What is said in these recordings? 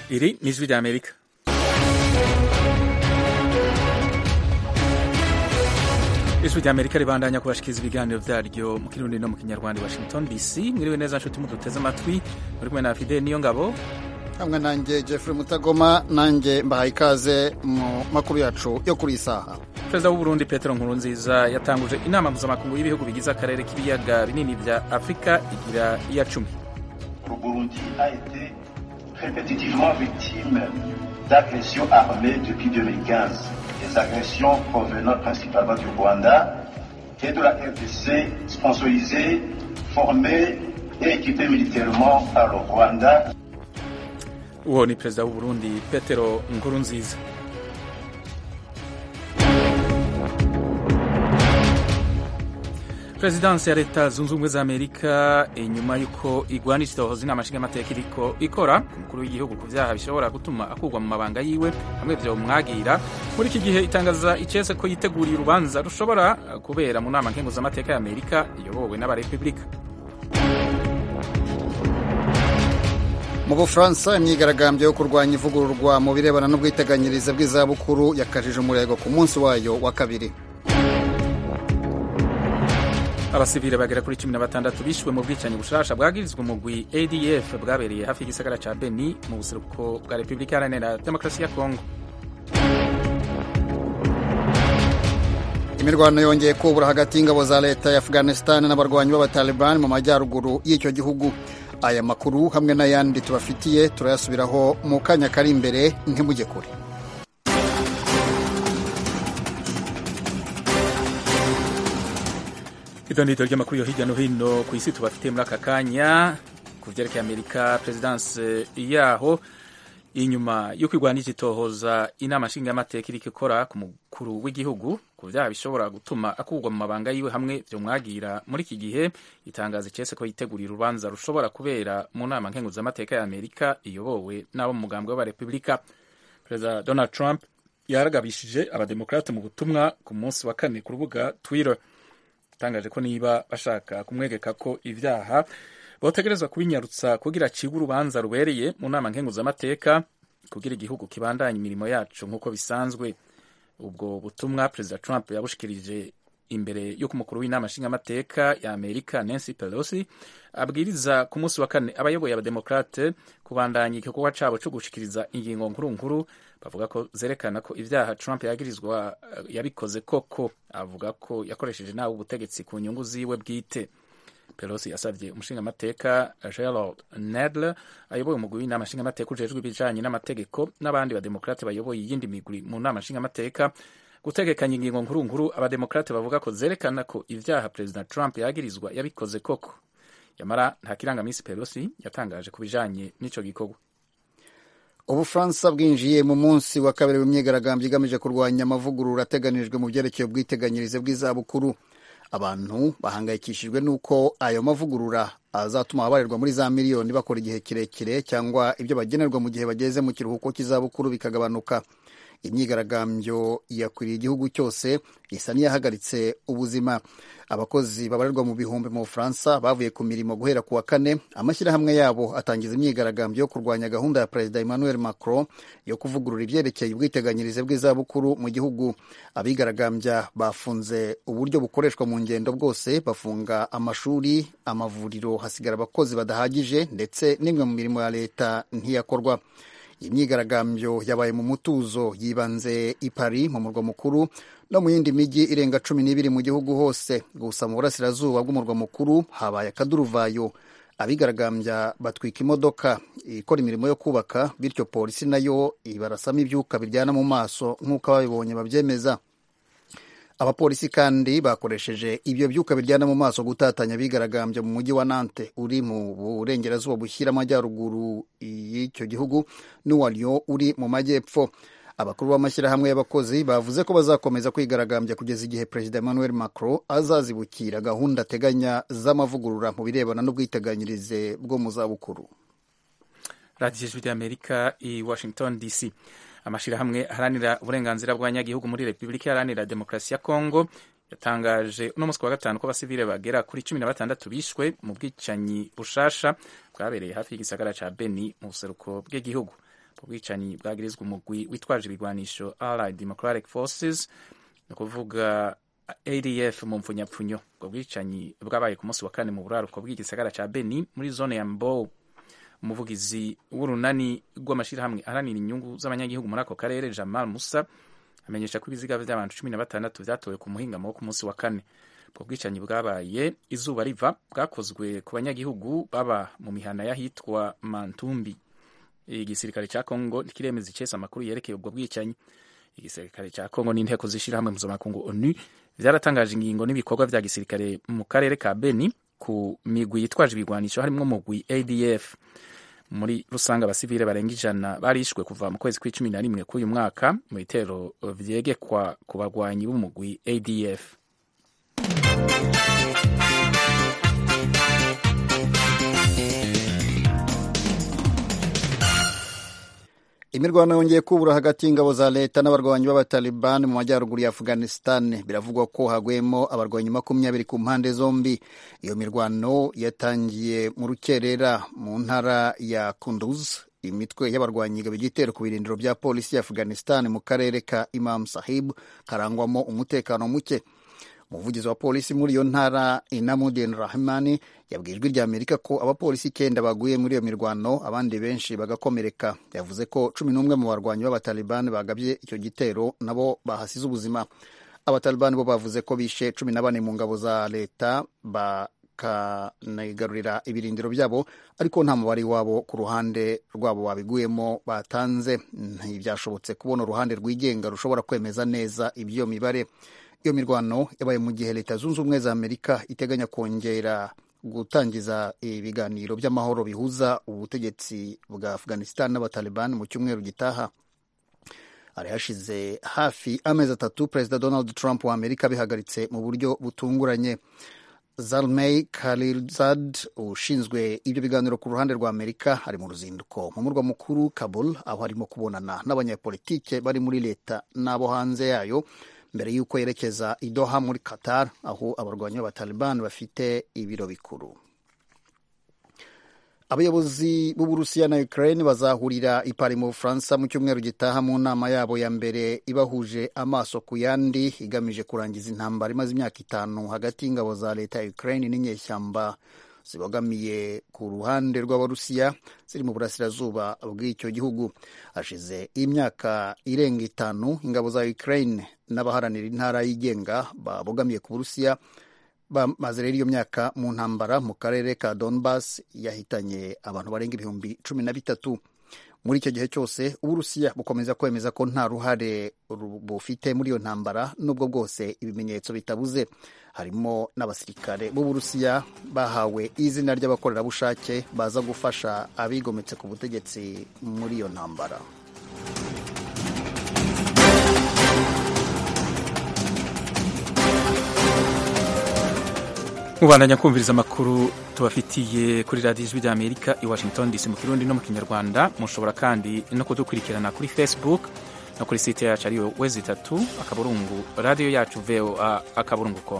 Iri ni ijwi ry'Amerika ijwi ry'Amerika ribandanya kubashikiriza ibiganiro vyaryo mu kirundi no mu kinyarwanda i Washington DC mwiriwe neza nshuti muduteze amatwi muri kumwe na Fidel niyo ngabo hamwe nanjye Jeffrey Mutagoma nanjye mbahaye ikaze mu makuru yacu yo kuri iyi saha perezida w'u Burundi Petero Nkurunziza yatanguje inama mpuzamakungu y'ibihugu bigize akarere k'ibiyaga binini vya Afurika igira iya cumi Le Burundi a été répétitivement victime d'agressions armées depuis 2015. Des agressions provenant principalement du Rwanda et de la RDC sponsorisées, formées et équipées militairement par le Rwanda. uwo ni perezida w'u Burundi Petero Nkurunziza Perezidansi ya leta zunze ubumwe za Amerika inyuma y'uko igwanisha itohoza inama nshingamateka iriko ikora ku mukuru w'igihugu ku vyaha bishobora gutuma akurwa mu mabanga yiwe hamwe vyomwagira muri iki gihe itangaza icese ko yiteguriye urubanza rushobora kubera mu nama nkenguzamateka ya Amerika iyobowe n'abarepublika mu bufaransa imyigaragambyo yo kurwanya ivugururwa mu birebana n'ubwiteganyirize bw'izabukuru yakajije umurego ku munsi wayo wa kabiri abasivile bagera kuri cumi na batandatu bishwe mu bwicanyi bushasha bwagirizwa umugwi adf bwabereye hafi y'igisagara ca beni mu buseruko bwa repubulika iharanira demokarasi ya kongo imirwano yongeye kubura hagati y'ingabo za leta ya afghanistan n'abarwanyi b'abatalibani mu majyaruguru y'icyo gihugu aya makuru hamwe n'ayandi tubafitiye turayasubiraho mu kanya kari imbere ntimujye kure idonito ry'amakuru yo hirya no hino ku isi tubafitiye muri aka kanya ku vyerekeye amerika perezidanse yaho inyuma yo kwigwanisha itohoza inama nshingamateka iriko ikora ku mukuru w'igihugu ku vyaha bishobora gutuma akurwa mu mabanga yiwe hamwe vyomwagira muri iki gihe itangaza icese ko yitegurira urubanza rushobora kubera mu nama nkenguzamateka ya amerika iyobowe n'abo mu mugambwe w'abarepublika perezida donald trump yaragabishije abademokrate mu butumwa ku munsi wa kane ku rubuga twitter yatangaje ko niba bashaka kumwegeka ko ivyaha botegerezwa kubinyarutsa kugira acibwe urubanza rubereye mu nama nkenguzamateka kugira igihugu kibandanya imirimo yacu nk'uko bisanzwe ubwo butumwa perezida trump yabushikirije imbere y'uko umukuru w'inama nshingamateka ya amerika nancy pelosi abwiriza ku munsi wa kane abayoboye abademokrate kubandanya igikorwa cabo co gushikiriza ingingo nkuru nkuru bavuga ko zerekana ko ivyaha trump yagirizwa yabikoze koko avuga ko yakoresheje nawe ubutegetsi ku nyungu ziwe bwite pelosi yasavye umushingamateka gerald nadler ayoboye umugwi w'inama nshingamateka ujejwe ibijanye n'amategeko n'abandi bademokrate bayoboye iyindi migwi mu nama nshingamateka gutegekanya ingingo nkuru nkuru abademokrate bavuga ko zerekana ko ivyaha perezida trump yagirizwa yabikoze koko yamara nta kirangamisi pelosi yatangaje ku bijanye n'ico gikorwa ubufaransa bwinjiye mu munsi wa kabiri w'imyigaragambyo igamije kurwanya amavugurura ateganijwe mu byerekeye ubwiteganyirize bw'izabukuru abantu bahangayikishijwe n'uko ayo mavugurura azatuma ababarirwa muri za miliyoni bakora igihe kirekire cyangwa ibyo bagenerwa mu gihe bageze mu kiruhuko cy'izabukuru bikagabanuka imyigaragambyo yakwiriye igihugu cyose isa n'iyahagaritse ubuzima abakozi babarirwa mu bihumbi mu bufaransa bavuye ku mirimo guhera ku wa kane amashyirahamwe yabo atangiza imyigaragambyo yo kurwanya gahunda ya perezida emmanuel macron yo kuvugurura ibyerekeye ubwiteganyirize bw'izabukuru mu gihugu abigaragambya bafunze uburyo bukoreshwa mu ngendo bwose bafunga amashuri amavuriro hasigara abakozi badahagije ndetse n'imwe mu mirimo ya leta ntiyakorwa iyi myigaragambyo yabaye mu mutuzo yibanze i Paris mu murwa mukuru no mu yindi mijyi irenga cumi n'ibiri mu gihugu hose gusa mu burasirazuba bw'umurwa mukuru habaye akaduruvayo abigaragambya batwika imodoka ikora imirimo yo kubaka bityo polisi nayo ibarasamo ibyuka biryana mu maso nk'uko ababibonye babyemeza abapolisi kandi bakoresheje ibyo byuka biryana mu maso gutatanya abigaragambya mu mujyi wa Nantes uri mu burengerazuba bushyira amajyaruguru y'icyo gihugu n'uwa Lyon uri mu majyepfo abakuru b'amashyirahamwe y'abakozi bavuze ko bazakomeza kwigaragambya kugeza igihe perezida emmanuel macron azazibukira gahunda ateganya z'amavugurura mu birebana n'ubwiteganyirize bwo mu zabukuru radiyo ijwi ry'amerika i washington dc amashirahamwe aharanira uburenganzira bw'abanyagihugu muri repubulika iharanira demokarasi ya kongo yatangaje uno munsi wa gatanu ko abasivile bagera kuri cumi na batandatu bishwe mu bwicanyi bushasha bwabereye hafi y'igisagara ca Beni mu buseruko bw'igihugu ubwicanyi bwagirizwa umugwi witwaje ibigwanisho allied democratic forces ni ukuvuga adf mu mpfunyapfunyo ubwo bwicanyi bwabaye ku munsi wa kane mu buraruko bw'igisagara ca beni muri zone ya mbow umuvugizi w'urunani rw'amashyirahamwe aharanira inyungu z'abanyagihugu muri ako karere jamal musa amenyesha ko ibiziga by'abantu cumi na batandatu byatowe ku muhingamo wo ku munsi wa kane ubwo bwicanyi bwabaye izuba riva bwakozwe ku banyagihugu baba mu mihana y'ahitwa mantumbi igisirikare cya kongo ntikiremeza icesa amakuru yerekeye ubwo bwicanyi igisirikare cya kongo n'inteko z'ishyirahamwe mpuzamakungu onu byaratangaje ingingo n'ibikorwa bya gisirikare mu karere ka beni ku migwi yitwaje ibigwanisho harimo umugwi adf muri rusange abasivile barenga ijana barishwe kuva mu kwezi kw'icumi na rimwe k'uyu mwaka mu bitero vyegekwa ku bagwanyi b'umugwi adf imirwano yongeye kubura hagati y'ingabo za leta n'abarwanyi b'abataliban mu majyaruguru ya afghanistan biravugwa ko haguyemo abarwanyi makumyabiri ku mpande zombi iyo mirwano yatangiye mu rukerera mu ntara ya kunduz imitwe y'abarwanyi igaba igitero ku birindiro bya polisi ya afghanistan mu karere ka imam sahib karangwamo umutekano muke umuvugizi wa polisi muri iyo ntara inamudin rahmani yabwiye ijwi rya amerika ko abapolisi icyenda baguye muri iyo mirwano abandi benshi bagakomereka yavuze ko cumi n'umwe mu barwanyi b'abatalibani bagabye icyo gitero nabo bahasize ubuzima abatalibani bo bavuze ko bishe cumi na bane mu ngabo za leta bakanigarurira ibirindiro byabo ariko nta mubare wabo ku ruhande rwabo babiguyemo batanze ntibyashobotse kubona uruhande rwigenga rushobora kwemeza neza iby'iyo mibare iyo mirwano yabaye mu gihe leta zunze ubumwe za amerika iteganya kongera gutangiza ibiganiro by'amahoro bihuza ubutegetsi bwa afghanistan n'abataliban mu cyumweru gitaha hari hashize hafi amezi atatu perezida donald trump wa amerika bihagaritse mu buryo butunguranye zalmay khalilzad ushinzwe ibyo biganiro ku ruhande rwa amerika ari mu ruzinduko mu murwa mukuru kabul aho arimo kubonana n'abanyapolitike bari muri leta n'abo hanze yayo mbere y'uko yerekeza i Doha muri Qatar aho abarwanyi b'abataliban bafite ibiro bikuru abayobozi b'uburusiya na ukraine bazahurira i Paris mu bufaransa mu cyumweru gitaha mu nama yabo ya mbere ibahuje amaso ku yandi igamije kurangiza intambara imaze imyaka itanu hagati y'ingabo za leta ya ukraine n'inyeshyamba zibogamiye ku ruhande rw'abarusiya ziri mu burasirazuba bw'icyo gihugu hashize imyaka irenga itanu ingabo za ukraine n'abaharanira intara yigenga babogamiye ku burusiya bamaze rero iyo myaka mu ntambara mu karere ka donbas yahitanye abantu barenga ibihumbi cumi na bitatu muri icyo gihe cyose uburusiya bukomeza kwemeza ko nta ruhare bufite muri iyo ntambara nubwo bwose ibimenyetso bitabuze harimo n'abasirikare b'uburusiya bahawe izina ry'abakorerabushake baza gufasha abigometse ku butegetsi muri iyo ntambara mubandanya kumviriza amakuru tubafitiye kuri radiyo ijwi rya amerika i washington dc mu kirundi no mu kinyarwanda mushobora kandi no kudukurikirana kuri facebook no kuri site yacu ariyo wezi itatu akaburungu radiyo yacu voa akaburungu com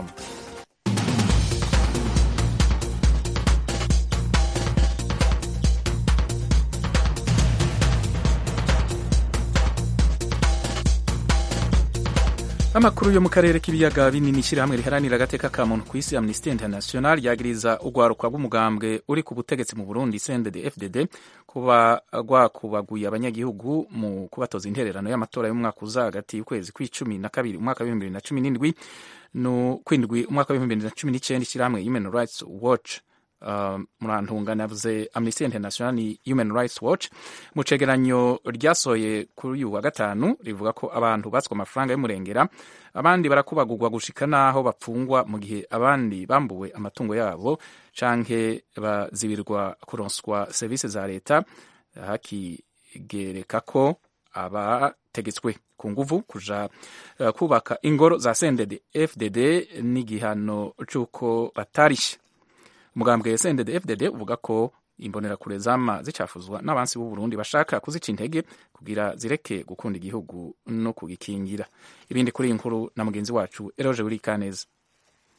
amakuru yo mu karere k'ibiyaga binini ishyirahamwe riharanira agateka ka muntu ku isi amnesty international ryagiriza urwaruka rw'umugambwe uri ku butegetsi mu burundi cndd fdd kuba rwakubaguye abanyagihugu mu kubatoza intererano y'amatora y'umwaka uza hagati y'ukwezi kw'icumi na kabiri umwaka w'ibihumbi bibiri na cumi n'indwi kwindwi umwaka w'ibihumbi bibiri na cumi n'icyenda ishyirahamwe human rights watch Uh, murantungana yavuze amnesty international ni human rights watch mu cegeranyo ryasohoye kuri uyu wa gatanu rivuga ko abantu batswe amafaranga y'umurengera abandi barakubagurwa gushika n'aho bapfungwa mu gihe abandi bambuwe amatungo yabo canke bazibirwa kuronswa serivisi za leta hakigereka ko abategetswe ku nguvu kuja uh, kubaka ingoro za sendede fdd n'igihano c'uko batarishe umugambwe sendede fdd uvuga ko imbonerakure zama zicafuzwa n'abansi b'u Burundi bashaka kuzica intege kugira zireke gukunda igihugu no kugikingira ibindi kuri iyi nkuru na mugenzi wacu eroje wuri kaneza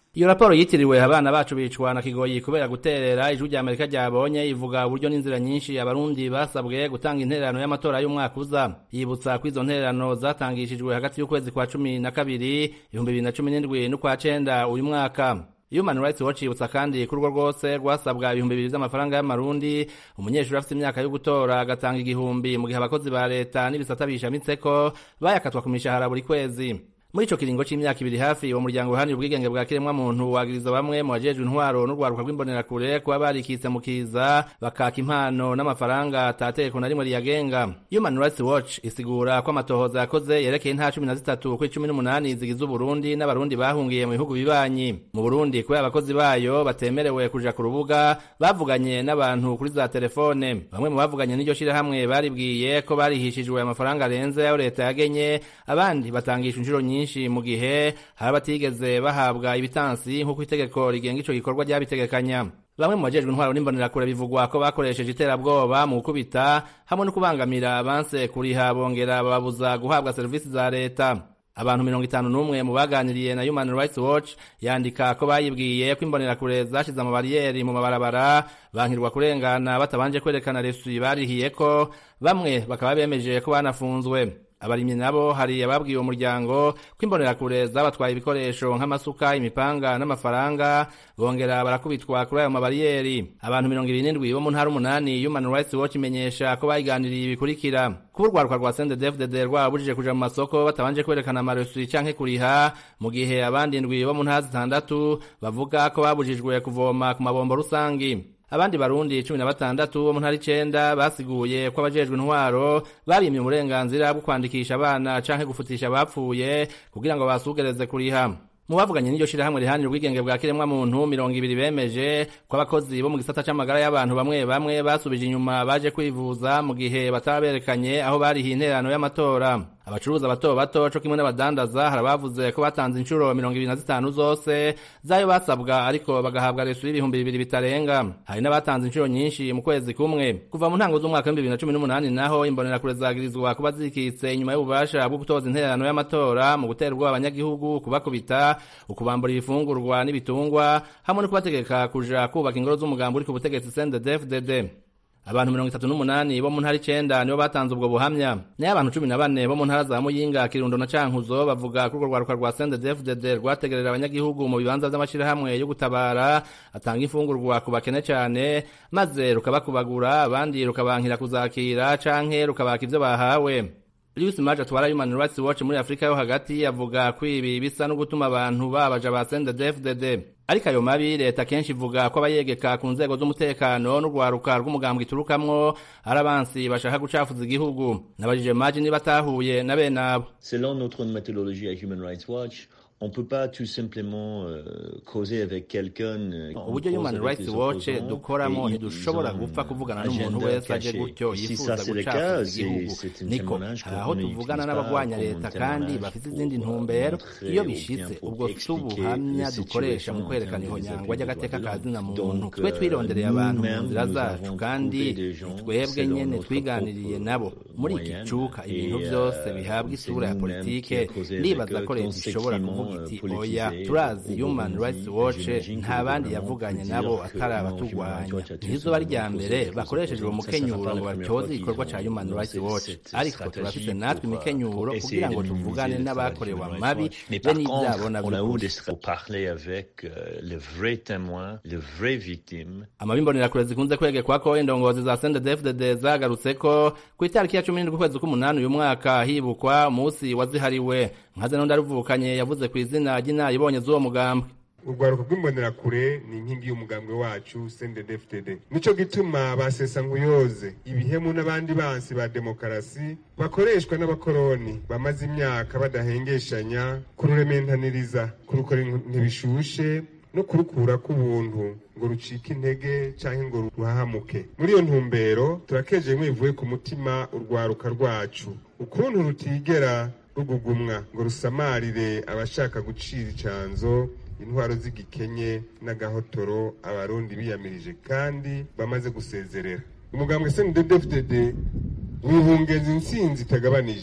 iyo raporo yitiriwe abana bacu bicwa na kigoyi kubera guterera ijwi rya amerika ryabonye ivuga uburyo n'inzira nyinshi abarundi basabwe gutanga intererano y'amatora y'umwaka uza yibutsa ko izo ntererano zatangishijwe hagati y'ukwezi kwa cumi na kabiri ibihumbi bibiri na cumi n'indwi n'ukwa cenda uyu mwaka Human Rights Watch yibutsa kandi ko urwo rwose rwasabwa ibihumbi bibiri vy'amafaranga y'amarundi umunyeshuri afite imyaka yo gutora agatanga igihumbi mu gihe abakozi ba leta n'ibisata bishamitseko bayakatwa ku mishahara buri kwezi muri ico kiringo c'imyaka ibiri hafi uwo muryango uhanira ubwigenge bwa kiremwa muntu wagiriza bamwe mu bajejwe intwaro n'urwaruka rw'imbonerakure kuba barikitse mu kiza bakaka impano n'amafaranga atategeko na rimwe riyagenga Human Rights Watch isigura ko amatohoza yakoze yerekeye intara cumi na zitatu kuri cumi n'umunani zigize uburundi n'abarundi bahungiye mu bihugu bibanyi mu burundi kubera abakozi bayo batemerewe kuja ku rubuga bavuganye n'abantu kuri za telefone bamwe mu bavuganye n'iryo shirahamwe baribwiye ko barihishijwe amafaranga arenze ayo leta yagenye abandi batangisha inshuro nyinshi nyinshi mu gihe hari abatigeze bahabwa ibitansi nk'uko itegeko rigenga ico gikorwa ryabitegekanya bamwe mu bajejwe intwaro n'imbonerakure bivugwa ko bakoresheje iterabwoba mu gukubita hamwe no kubangamira abanse kuriha bongera bababuza guhabwa serivisi za leta abantu mirongo itanu n'umwe mu baganiriye na Human Rights Watch yandika ko bayibwiye ko imbonerakure zashize amabariyeri mu mabarabara bankirwa kurengana batabanje kwerekana resuyi barihiye ko bamwe bakaba bemeje ko banafunzwe abarimyi nabo hari ababwiye uwo muryango ko imbonerakure zabatwaye ibikoresho nk'amasuka imipanga n'amafaranga bongera barakubitwa kuri ayo mabariyeri abantu mirongo ibiri n'indwi bo mu ntara umunani Human Rights Watch imenyesha ko bayiganiriye ibikurikira kuba urwaruka rwa CNDD-FDD rwabujije kuja mu masoko batabanje kwerekana amaresuyi canke kuriha mu gihe abandi indwi bo mu ntara zitandatu bavuga ko babujijwe kuvoma ku mabombo rusangi abandi barundi cumi na batandatu bo mu ntara icenda basiguye ko abajejwe intwaro barimye uburenganzira bwo kwandikisha abana canke gufutisha abapfuye kugira ngo basugereze kuriha mu bavuganye n'iryo shirahamwe rihanira ubwigenge bwa kiremwa muntu mirongo ibiri bemeje ko abakozi bo mu gisata c'amagara y'abantu bamwe bamwe basubije inyuma baje kwivuza mu gihe bataba berekanye aho barihiye intererano y'amatora abacuruza bato bato co kimwe n'abadandaza hari abavuze ko batanze inshuro mirongo ibiri na zitanu zose zayo basabwa ariko bagahabwa resu y'ibihumbi bibiri bitarenga hari n'abatanze inshuro nyinshi mu kwezi kumwe kuva mu ntango z'umwaka w'ibihumbi bibiri na cumi n'umunani naho imbonerakure zagirizwa kuba zikitse inyuma y'ububasha bwo gutoza intererano y'amatora mu gutera ubwoba abanyagihugu kubakubita ukubambura ibifungurwa n'ibitungwa hamwe no kubategeka kuja kubaka ingoro z'umugambi uri ku butegetsi CNDD-FDD abantu mirongo itatu n'umunani bo mu ntara icenda nibo batanze ubwo buhamya nayo abantu cumi na bane bo mu ntara za muyinga kirundo na cankuzo bavuga ko urwo rwaruka rwa CNDD-FDD rwategerera abanyagihugu mu bibanza vy'amashirahamwe yo gutabara atanga imfungurwa ku bakene cane maze rukabakubagura abandi rukabankira kuzakira canke rukabaka ivyo bahawe Lewis Maje atwara Human Rights Watch muri Afrika yo hagati yavuga ko ibi bisa no gutuma abantu babaja ba CNDD-FDD ariko ayo mabi leta kenshi ivuga ko abayegeka ku nzego z'umutekano n'urwaruka rw'umugambwe iturukamwo ari abansi bashaka gucafuza igihugu nabajije Maje niba atahuye na bene abo Selon notre méthodologie à Human Rights Watch, on peut pas tout simplement euh, causer avec quelqu'un euh, on uburyo cause Human avec Rights les Watch opposants, dukoramo et ntidushobora ils ont gupfa un kuvugana n'umuntu agenda wese aje caché. gutyo Et si yifuza ça c'est le gucafuza cas, c'est igihugu c'est un niko témoignage hari qu'on aho n'utilise tuvugana pas n'abagwanya comme leta un kandi témoignage bafite pour, izindi euh, ntumbero montrer iyo ou bishitse bien pour ubwo si expliquer ubuhamya la dukoresha mu situation kwerekana en termes des ihonyangwa appuis ry'agateka des ka droits de zina l'homme. muntu Donc, twe twirondereye euh, abantu mu nous-mêmes, nzira nous zacu avons kandi trouvé des gens twebwe selon nyene notre twiganiriye propre nabo muri iki moyenne. cuka ibintu Et, byose euh, bihabwa c'est isura ya nous-mêmes politike qui a causé ndibaza avec ko eux leta ishobora conséquemment, kuvuga iti euh, oya politisé turazi au human Burundi. rights watch J'imagine que nta le bandi gouvernement yavuganye peut nabo dire que atari non, abaturwanya Human Rights Watch a ntizo bari tout rya simplement mbere causé bakoresheje uwo avec les opposants. mukenyuro ngo Ça, ça batyoze fait igikorwa la ca première human fois rights qu'ils watch ont cette ariko stratégie turafise pour, natwe euh, imikenyuro pour essayer kugira ngo de minimiser tuvugane le travail n'abakorewe du Human Rights amabi Watch. Mais be par n'ivyabo contre, na on a eu vy'ukuri des pour parler avec euh, les vrais témoins, les vraies victimes. amabi imbonerakure zikunze kwegekwa ko indongozi za CNDD-FDD zagarutse ko ku itariki ya cumi n'indwi ukwezi k'umunani uyu mwaka hibukwa umunsi wazihariwe nka zeno ndaruvukanye yavuze ku izina ry'inaribonye z'uwo mugambwe urwaruka rw'imbonerakure ni inkingi y'umugambwe wacu CNDD-FDD nico gituma basesa nkuyoze ibihemu n'abandi bansi ba demokarasi bakoreshwa n'abakoroni bamaze imyaka badahengeshanya kururementaniriza kurukora ntibishushe no kurukura k'ubuntu ngo rucike intege canke ngo ruhahamuke muri iyo ntumbero turakeje mwivuye ku mutima urwaruka rwacu ukuntu rutigera rugugumwa ngo rusamarire abashaka gucira icanzo intwaro z'igikenye n'agahotoro abarundi biyamirije kandi bamaze gusezerera umugambwe CNDD-FDD wihungeza intsinzi itagabanije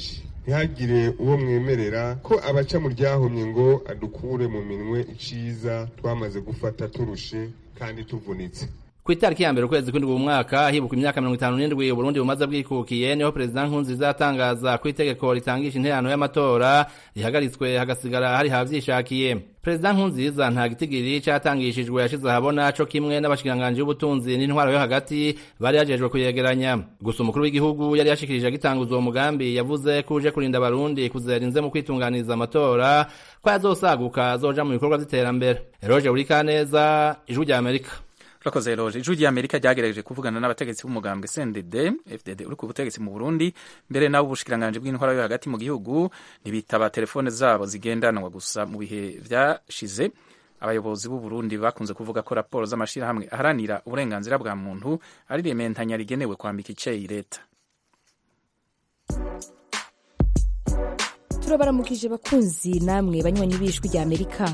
ntihagire uwo mwemerera ko abaca mu ryahumye ngo adukure mu minwe iciza twamaze gufata turushe kandi tuvunitse ku itariki ya mbere ukwezi kw'indwi mu mwaka hibuka imyaka mirongo itanu n'indwi uburundi bumaze bwikukiye niho perezida nkurunziza yatangaza ko itegeko ritangisha interano y'amatora rihagaritswe hagasigara hari havyishakiye perezida nkurunziza nta gitigiri catangishijwe yashize ahabona co kimwe n'abashikiranganji b'ubutunzi n'intwaro yo hagati bari yajejwe kuyegeranya gusa umukuru w'igihugu yari yashikirije agitanguza uwo mugambi yavuze ko uje kurinda abarundi kuzerinze mu kwitunganiriza amatora ko yazosaguka azoja mu bikorwa vy'iterambere eroje burikaneza ijwi rya amerika urakoze roje ijwi rya amerika ryagerageje kuvugana n'abategetsi b'umugambwe cndd fdd uri ku butegetsi mu burundi mbere nabo ubushikiranganji bw'intwara yo hagati mu gihugu ntibitaba telefone zabo zigendanwa gusa mu bihe vyashize abayobozi b'u Burundi bakunze kuvuga ko raporo z'amashirahamwe aharanira uburenganzira bwa muntu ari rementanya rigenewe kwambika iceyi leta turabaramukije bakunzi namwe banywanyi b'ijwi rya amerika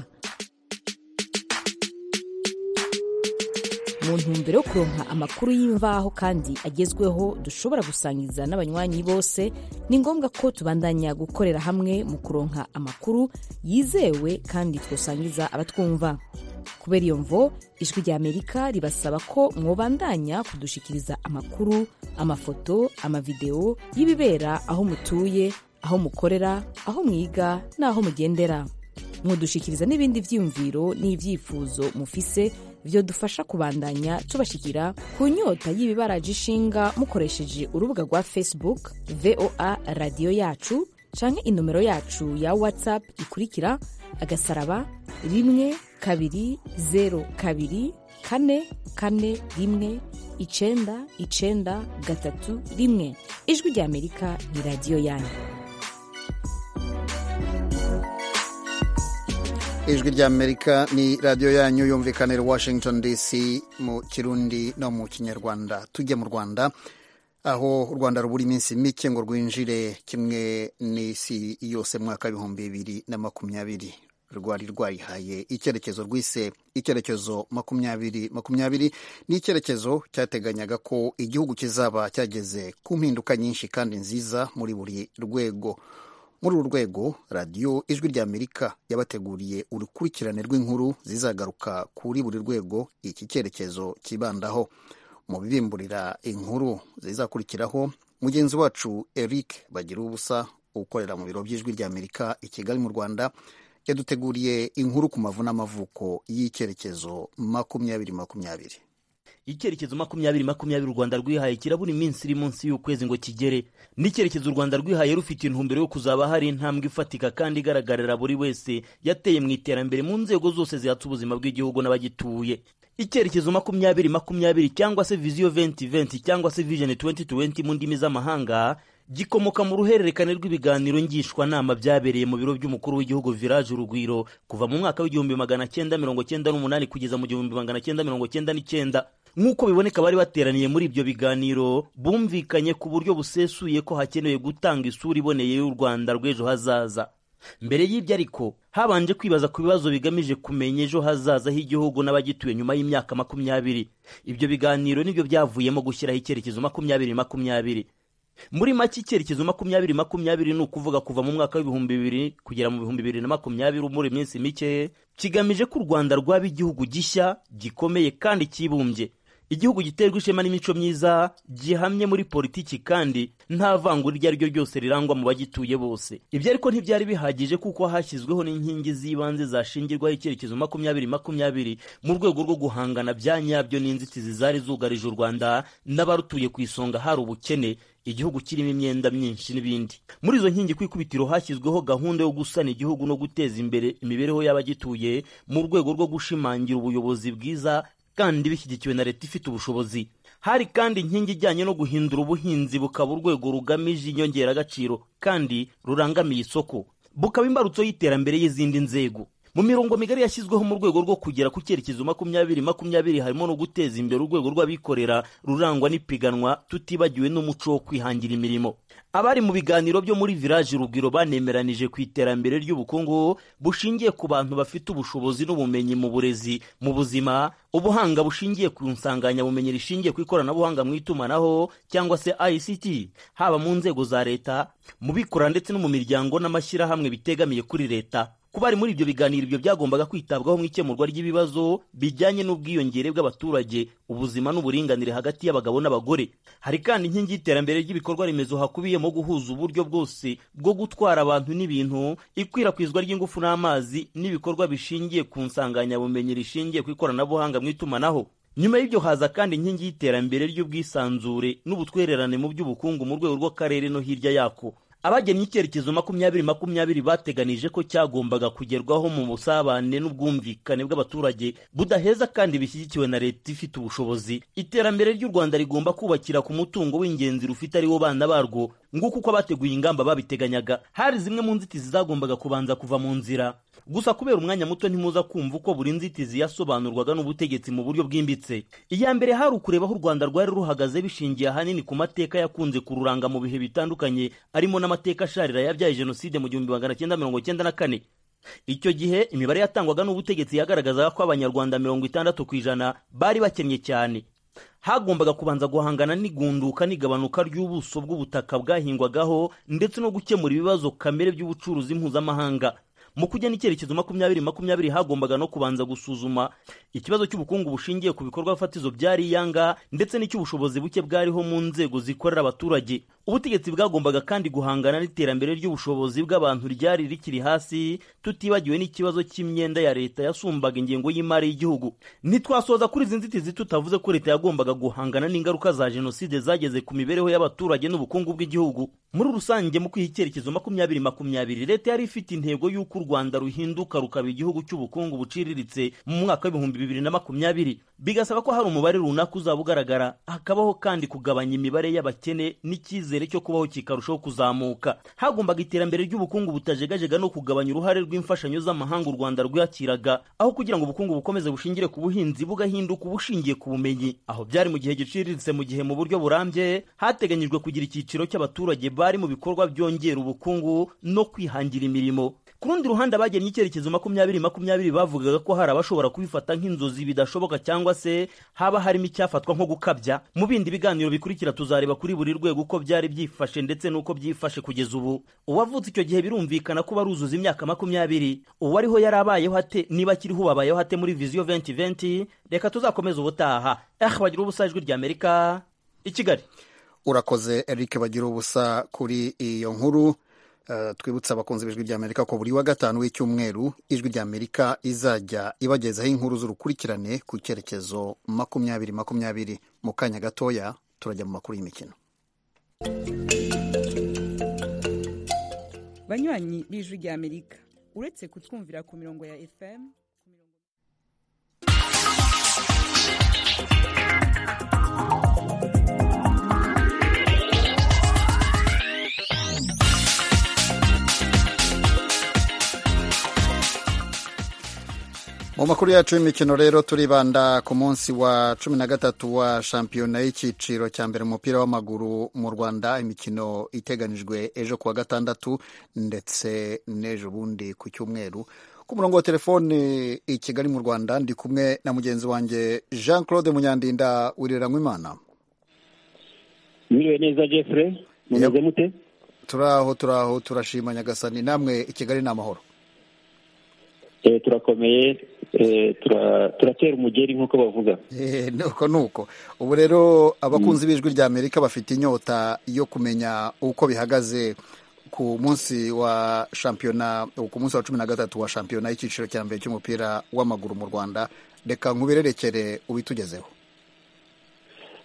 mu ntumbero yo kuronka amakuru y'imvaho kandi agezweho dushobora gusangiza n'abanywanyi bose ni ngombwa ko tubandanya gukorera hamwe mu kuronka amakuru yizewe kandi twosangiza abatwumva kubera iyo mvo ijwi rya amerika ribasaba ko mwobandanya kudushikiriza amakuru amafoto amavideo y'ibibera aho mutuye aho mukorera aho mwiga n'aho mugendera mwodushikiriza n'ibindi vyiyumviro n'ivyifuzo mufise vyodufasha kubandanya tubashikira ku nyota y'ibibaraje ishinga mukoresheje urubuga rwa facebook voa radiyo yacu canke inomero yacu ya whatsapp ikurikira agasaraba rimwe kabiri zero kabiri kane kane rimwe icenda icenda gatatu rimwe ijwi rya amerika ni radiyo yanyu ijwi rya amerika ni radiyo yanyu yumvikanira washington dc mu kirundi no mu kinyarwanda tujya mu rwanda aho u rwanda rubura iminsi mike ngo rwinjire kimwe n'isi yose mu mwaka w'ibihumbi bibiri na makumyabiri rwari rwarihaye icyerekezo rwise icyerekezo makumyabiri makumyabiri ni icyerekezo cyateganyaga ko igihugu kizaba cyageze ku mpinduka nyinshi kandi nziza muri buri rwego muri uru rwego radiyo ijwi rya amerika yabateguriye urukurikirane rw'inkuru zizagaruka kuri buri rwego iki cyerekezo kibandaho mu bibimburira inkuru zizakurikiraho mugenzi wacu eric bagira ubusa ukorera mu biro by'ijwi rya amerika i kigali mu rwanda yaduteguriye inkuru ku mavu n'amavuko y'icyerekezo makumyabiri makumyabiri icyerekezo makumyabiri makumyabiri u rwanda rwihaye kirabura iminsi iri munsi y'ukwezi ngo kigere n'icyerekezo u rwanda rwihaye rufite intumbero yo kuzaba hari intambwe ifatika kandi igaragarira buri wese yateye mu iterambere mu nzego zose zihatse ubuzima bw'igihugu n'abagituye icyerekezo makumyabiri makumyabiri cyangwa se viziyo venti venti cyangwa se vision 2020 mu ndimi z'amahanga gikomoka mu ruhererekane rw'ibiganiro ngishwanama byabereye mu biro by'umukuru w'igihugu village urugwiro kuva mu mwaka w'igihumbi magana cyenda mirongo cyenda n'umunani kugeza mu gihumbi magana cyenda mirongo cyenda n'icyenda nk'uko biboneka bari bateraniye muri ibyo biganiro bumvikanye ku buryo busesuye ko hakenewe gutanga isura iboneye y'u rwanda rw'ejo hazaza mbere y'ibyo ariko habanje kwibaza ku bibazo bigamije kumenya ejo hazaza h'igihugu n'abagituye nyuma y'imyaka makumyabiri ibyo biganiro nibyo byavuyemo gushyiraho icyerekezo makumyabiri makumyabiri muri make icyerekezo makumyabiri makumyabiri ni ukuvuga kuva mu mwaka w'ibihumbi bibiri kugera mu bihumbi bibiri na makumyabiri muri iminsi mike kigamije ko u rwanda rwaba igihugu gishya gikomeye kandi cyibumbye igihugu giterwa ishema n'imico myiza gihamye muri politiki kandi nta vangura iryo ari ryo ryose rirangwa mu bagituye bose ibyo ariko ntibyari bihagije kuko hashyizweho n'inkingi z'ibanze zashingirwaho icyerekezo makumyabiri makumyabiri mu rwego rwo guhangana bya nyabyo n'inzitizi zari zugarije u rwanda n'abarutuye ku isonga hari ubukene igihugu kirimo imyenda myinshi n'ibindi muri izo nkingi ku ikubitiro hashyizweho gahunda yo gusana igihugu no guteza imbere imibereho y'abagituye mu rwego rwo gushimangira ubuyobozi bwiza kandi bishyigikiwe na leta ifite ubushobozi hari kandi inkingi ijyanye no guhindura ubuhinzi bukaba urwego rugamije inyongeragaciro kandi rurangamiye isoko bukaba imbarutso y'iterambere y'izindi nzego mu mirongo migari yashyizweho mu rwego rwo kugera ku cyerekezo makumyabiri makumyabiri harimo no guteza imbere urwego rw'abikorera rurangwa n'ipiganwa tutibagiwe n'umuco wo kwihangira imirimo abari mu biganiro byo muri village urugwiro banemeranije ku iterambere ry'ubukungu bushingiye ku bantu bafite ubushobozi n'ubumenyi mu burezi mu buzima ubuhanga bushingiye ku nsanganyabumenya rishingiye ku ikoranabuhanga mu itumanaho cyangwa se ICT haba mu nzego za leta mu bikorera ndetse no mu miryango n'amashyirahamwe bitegamiye kuri leta kuba ari muri ibyo biganiro ibyo byagombaga kwitabwaho mu ikemurwa ry'ibibazo bijyanye n'ubwiyongere bw'abaturage ubuzima n'uburinganire hagati y'abagabo n'abagore hari kandi inkingi y'iterambere ry'ibikorwa remezo hakubiyemo guhuza uburyo bwose bwo gutwara abantu n'ibintu ikwirakwizwa ry'ingufu n'amazi n'ibikorwa bishingiye ku nsanganyabumenya rishingiye ku ikoranabuhanga mu itumanaho nyuma y'ibyo haza kandi inkingi y'iterambere ry'ubwisanzure n'ubutwererane mu by'ubukungu mu rwego rw'akarere no hirya yako abagennye icyerekezo makumyabiri makumyabiri bateganije ko cyagombaga kugerwaho mu busabane n'ubwumvikane bw'abaturage budaheza kandi bishyigikiwe na leta ifite ubushobozi iterambere ry'u rwanda rigomba kubakira ku mutungo w'ingenzi rufite ariwo bana barwo nguko uko abateguye ingamba babiteganyaga hari zimwe mu nzitizi zagombaga kubanza kuva mu nzira gusa kubera umwanya muto ntimuza kumva uko buri nzitizi yasobanurwaga n'ubutegetsi mu buryo bwimbitse iya mbere hari ukureba aho u rwanda rwari ruhagaze bishingiye ahanini ku mateka yakunze kururanga mu bihe bitandukanye arimo n'amateka asharira yabyaye jenoside mu gihumbi magana cyenda mirongo cyenda na kane icyo gihe imibare yatangwaga n'ubutegetsi yagaragazaga ko abanyarwanda mirongo itandatu ku ijana bari bakennye cyane hagombaga kubanza guhangana n'igunduka n'igabanuka ry'ubuso bw'ubutaka bwahingwagaho ndetse no gukemura ibibazo kamere by'ubucuruzi mpuzamahanga mu kugena icyerekezo makumyabiri makumyabiri hagombaga no kubanza gusuzuma ikibazo cy'ubukungu bushingiye ku bikorwa fatizo byari iyanga ndetse n'icy'ubushobozi buke bwariho mu nzego zikorera abaturage ubutegetsi bwagombaga kandi guhangana n'iterambere ry'ubushobozi bw'abantu ryari rikiri hasi tutibagiwe n'ikibazo cy'imyenda ya leta yasumbaga ingengo y'imari y'igihugu ntitwasoza kuri izi nzitizi tutavuze ko leta yagombaga guhangana n'ingaruka za jenoside zageze ku mibereho y'abaturage n'ubukungu bw'igihugu muri rusange mu kwiha icyerekezo makumyabiri makumyabiri leta yari ifite intego y'uko u rwanda ruhinduka rukaba igihugu cy'ubukungu buciriritse mu mwaka w'ibihumbi bibiri na makumyabiri bigasaba ko hari umubare runaka uzaba ugaragara hakabaho kandi kugabanya imibare y'abakene n'icyizere cyo kubaho kikarushaho kuzamuka hagombaga iterambere ry'ubukungu butajegajega no kugabanya uruhare rw'imfashanyo z'amahanga u rwanda rwakiraga aho kugira ngo ubukungu bukomeze bushingire ku buhinzi bugahinduka ubushingiye ku bumenyi aho byari mu gihe giciriritse mu gihe mu buryo burambye hateganyijwe kugira icyiciro cy'abaturage bari mu bikorwa byongera ubukungu no kwihangira imirimo ku rundi ruhande abagennye icyerekezo makumyabiri makumyabiri bavugaga ko hari abashobora kubifata nk'inzozi bidashoboka cyangwa se haba harimo icyafatwa nko gukabya mu bindi biganiro bikurikira tuzareba kuri buri rwego uko byari byifashe ndetse n'uko byifashe kugeza ubu uwavutse icyo gihe birumvikana ko baruzuza imyaka makumyabiri uwariho yari abayeho ate niba akiriho ubabayeho ate muri viziyo venti venti reka tuzakomeze ubutaha eh bagira ubusa ijwi rya amerika i kigali urakoze eric bagira ubusa kuri iyo nkuru twibutsa abakunzi b'ijwi ry'amerika ko buri wa gatanu w'icyumweru ijwi ry'amerika izajya ibagezaho inkuru z'urukurikirane ku cyerekezo makumyabiri makumyabiri mu kanya gatoya turajya mu makuru y'imikino banywanyi b'ijwi ry'amerika uretse kutwumvira ku mirongo ya fm mu makuru yacu y'imikino rero turibanda ku munsi wa cumi na gatatu wa shampiyona y'icyiciro cya mbere mu mupira w'amaguru mu rwanda imikino iteganijwe ejo kuwa gatandatu ndetse n'ejo bundi ku cyumweru ku murongo wa telefone i kigali mu rwanda ndi kumwe na mugenzi wanjye jean claude munyandinda wiriranywa imana mwiriwe neza jeffrey mumeze mute turaho turaho turashima nyagasani namwe i kigali ni amahoro turakomeye turatera umugeri nk'uko bavuga nuko nuko ubu rero abakunzi b'ijwi rya amerika bafite inyota yo kumenya uko bihagaze ku munsi wa shampiyona ku munsi wa cumi na gatatu wa shampiyona y'icyiciro cya mbere cy'umupira w'amaguru mu rwanda reka nkubirerekere ubitugezeho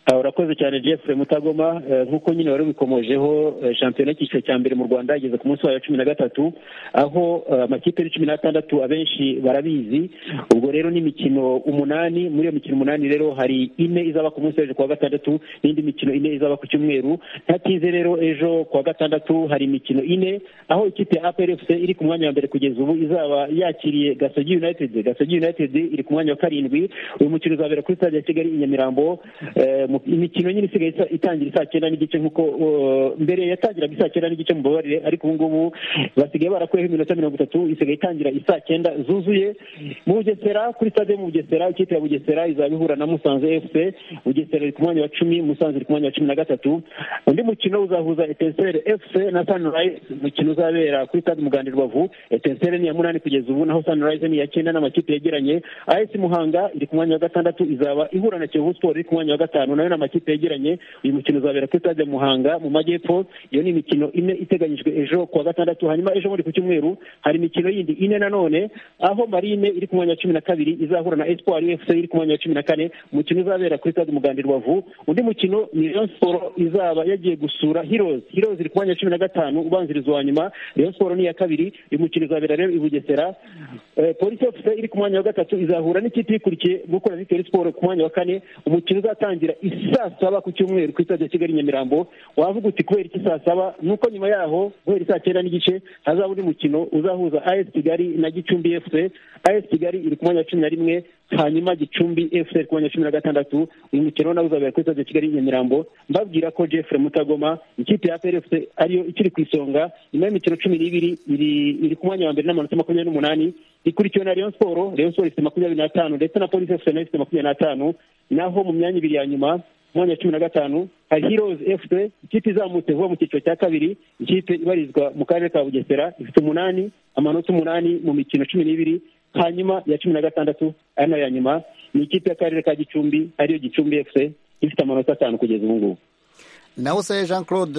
urakoze cyane Jeffrey mutagoma nk'uko nyine wari ubikomojeho shampiyona y'icyiciro cya mbere mu rwanda igeze ku munsi wayo cumi na gatatu aho amakipe ari cumi n'atandatu abenshi barabizi ubwo rero n'imikino umunani muri iyo mikino umunani rero hari ine izaba ku munsi w'ejo kuwa gatandatu n'indi mikino ine izaba ku cyumweru ntatinze rero ejo kuwa gatandatu hari imikino ine aho ikipe ya APRFC iri ku mwanya wa mbere kugeza ubu izaba yakiriye Gasogi United Gasogi United iri ku mwanya wa karindwi uyu mukino uzabera kuri stade ya Kigali i Nyamirambo imikino nyine isigaye itangira isaa cyenda n'igice nk'uko mbere yatangiraga isaa cyenda n'igice mu babarire ariko ubu ngubu basigaye barakuyeho iminota mirongo itatu isigaye itangira isaa cyenda zuzuye mu bugesera kuri stade yo mu bugesera ikipe ya bugesera izaba ihura na musanze fc bugesera iri ku mwanya wa cumi musanze iri ku mwanya wa cumi na gatatu undi mukino uzahuza etensere fc na sunrise umukino uzabera kuri stade muganda rubavu etensere ni iya munani kugeza ubu naho sunrise ni iya cyenda n'amakipe yegeranye as muhanga iri ku mwanya wa gatandatu izaba ihura na kiyovu sport iri ku mwanya wa gatanu nayo ni amakipe yegeranye uyu mukino uzabera kuri stade muhanga mu majyepfo iyo ni imikino ine iteganyijwe ejo kuwa gatandatu hanyuma ejo muri ku cyumweru hari imikino yindi ine nanone aho marine iri ku mwanya wa cumi na kabiri izahura na espoir ufc iri ku mwanya wa cumi na kane umukino uzabera kuri stade muganda rubavu undi mukino ni rayon sport izaba yagiye gusura heroes heroes iri ku mwanya wa cumi na gatanu ubanziriza uwa nyuma rayon sport ni iya kabiri uyu mukino uzabera rero i bugesera polisi fc iri ku mwanya wa gatatu izahura n'ikipe ikurikiye gukora victory sport ku mwanya wa kane umukino uzatangira isaa saba ku cyumweru ku stade ya kigali nyamirambo wavuga uti kubera iki saa saba nuko nyuma yaho guhera saa cyenda n'igice hazaba undi mukino uzahuza as kigali na gicumbi fc as kigali iri ku mwanya wa cumi na rimwe hanyuma gicumbi fc iri ku mwanya wa cumi na gatandatu uyu mukino nawe uzabera kuri stade ya kigali nyamirambo mbabwira ko jeffrey mutagoma ikipe ya prfc ariyo ikiri ku isonga nyuma y'imikino cumi n'ibiri iri ku mwanya wa mbere n'amanota makumyabiri n'umunani ikurikiwe na rayon sport rayon sport ifite makumyabiri n'atanu ndetse na polisi fc nayo ifite makumyabiri n'atanu naho mu myanya ibiri ya nyuma mwanya wa cumi na gatanu hari heroes fc ikipe izamutse vuba mu cyiciro cya kabiri ikipe ibarizwa mu karere ka bugesera ifite umunani amanota umunani mu mikino cumi n'ibiri hanyuma ya cumi na gatandatu ari nayo ya nyuma ni ikipe y'akarere ka gicumbi ariyo gicumbi fc ifite amanota atanu kugeza ubu ngubu naho se jean claude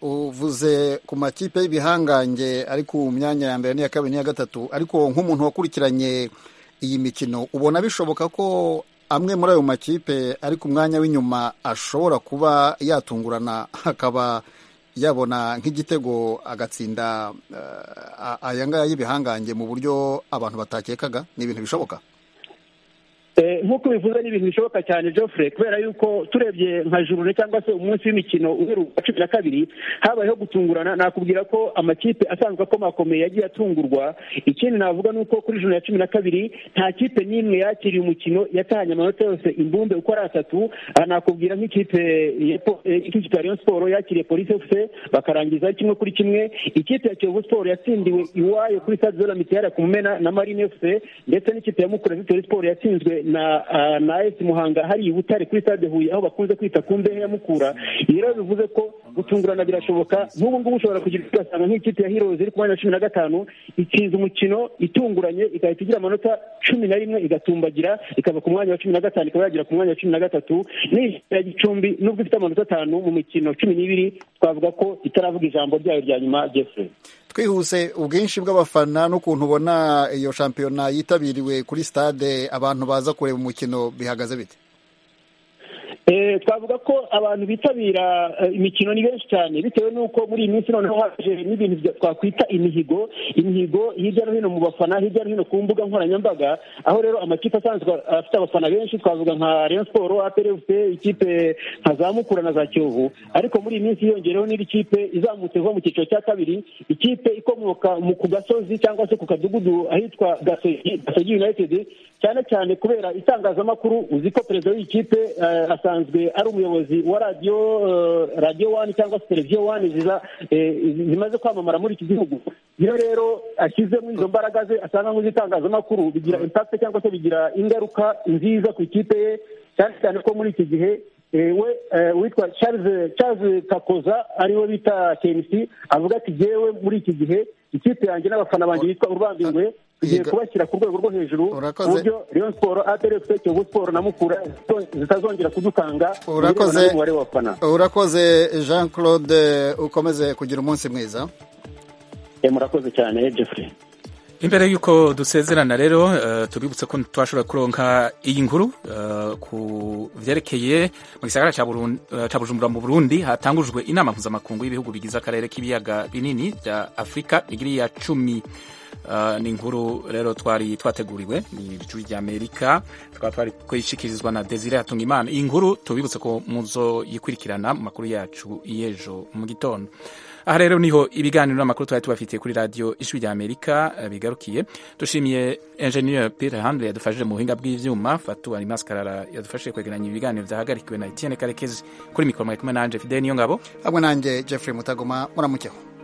uvuze ku makipe y'ibihangange ari ku myanya ya mbere n'iya kabiri n'iya gatatu ariko nk'umuntu wakurikiranye iyi mikino ubona bishoboka ko amwe muri ayo makipe ari ku mwanya w'inyuma ashobora kuba yatungurana akaba yabona nk'igitego agatsinda aya ngaya y'ibihangange mu buryo abantu batakekaga ni ibintu bishoboka nk'uko bivuze ni ibintu bishoboka cyane Geoffrey kubera yuko turebye nka jurune cyangwa se umunsi w'imikino uheruka cumi na kabiri habayeho gutungurana nakubwira ko amakipe asanzwe akomakomeye yagiye atungurwa ikindi navuga ni uko kuri jurune ya cumi na kabiri nta kipe n'imwe yakiriye umukino yatahanye amanota yose imbumbe uko ari atatu nakubwira nk'ikipe ya Rayon Sport yakiriye polisi fc bakarangiza kimwe kuri kimwe ikipe ya Kiyovu Sport yatsindiwe iwayo kuri stade de la Mitière ku Mumena na Marine fc ndetse n'ikipe ya Mukura Victory Sport yatsinzwe na na esi muhanga hari i butare kuri stade huye aho bakunze kwita ku mbehe ya mukura ibi rero bivuze ko gutungurana birashoboka nk'ubu ngubu ushobora kugira ugasanga nk'ikipe ya heroes iri ku mwanya wa cumi na gatanu itsinze umukino itunguranye igahita igira amanota cumi na rimwe igatumbagira ikava ku mwanya wa cumi na gatanu ikaba yagera ku mwanya wa cumi na gatatu n'ikipe ya gicumbi nubwo ifite amanota atanu mu mikino cumi n'ibiri twavuga ko itaravuga ijambo ryayo rya nyuma jeffrey twihuse ubwinshi bw'abafana n'ukuntu ubona iyo shampiyona yitabiriwe kuri stade abantu baza kureba umukino bihagaze bite twavuga ko abantu bitabira imikino ni benshi cyane bitewe n'uko muri iyi minsi noneho haje n'ibintu twakwita imihigo imihigo hirya no hino mu bafana hirya no hino ku mbuga nkoranyambaga aho rero amakipe asanzwe afite abafana benshi twavuga nka Rayon Sport APRFC ikipe nka za Mukura na za Kiyovu ariko muri iyi minsi hiyongereho n'indi kipe izamutse vuba mu cyiciro cya kabiri ikipe ikomoka ku gasozi cyangwa se ku kadugudu ahitwa Gasogi United cyane cyane kubera itangazamakuru uzi ko perezida w'iyi kipe asanzwe ari umuyobozi wa radiyo radiyo wani cyangwa se televiziyo wani zimaze kwamamara muri iki gihugu iyo rero ashyizemo izo mbaraga ze asanga nk'iz'itangazamakuru bigira impakite cyangwa se bigira ingaruka nziza ku ikipe ye cyane cyane ko muri iki gihe we witwa Charles kakoza ariwe bita kenisi avuga ati yewe muri iki gihe ikipe yanjye n'abafana banjye bitwa urubambingwe tugiye kubashyira ku rwego rwo hejuru ku buryo Rayon Sport APRFC Kiyovu Sport na Mukura zitazongera kudukanga urakoze urakoze Jean Claude ukomeze kugira umunsi mwiza murakoze cyane Jeffrey imbere y'uko dusezerana rero uh, tubibutse ko twashobora kuronka iyi nkuru uh, ku vyerekeye mu gisagara ca uh, bujumbura mu burundi hatangujwe inama mpuzamakungu y'ibihugu bigize akarere k'ibiyaga binini vya afurika bigiri ya cumi Uh, ni inkuru rero twari twateguriwe ni ijwi rya amerika tukaba twari kuyishikirizwa na desire hatunga imana iyi nkuru tubibutse ko muzo yikurikirana mu makuru yacu y'ejo mu gitondo aha rero niho ibiganiro n'amakuru twari tubafitiye kuri radiyo ijwi rya amerika uh, bigarukiye dushimiye ingenieur peter handle yadufashije mu buhinga bw'ivyuma fatu alimaskarara yadufashije kwegeranya ibiganiro vyahagarikiwe na etienne karekezi kuri mikoro mwari kumwe nanje fidel niyo ngabo hamwe nanjye jeffrey mutagoma muramukeho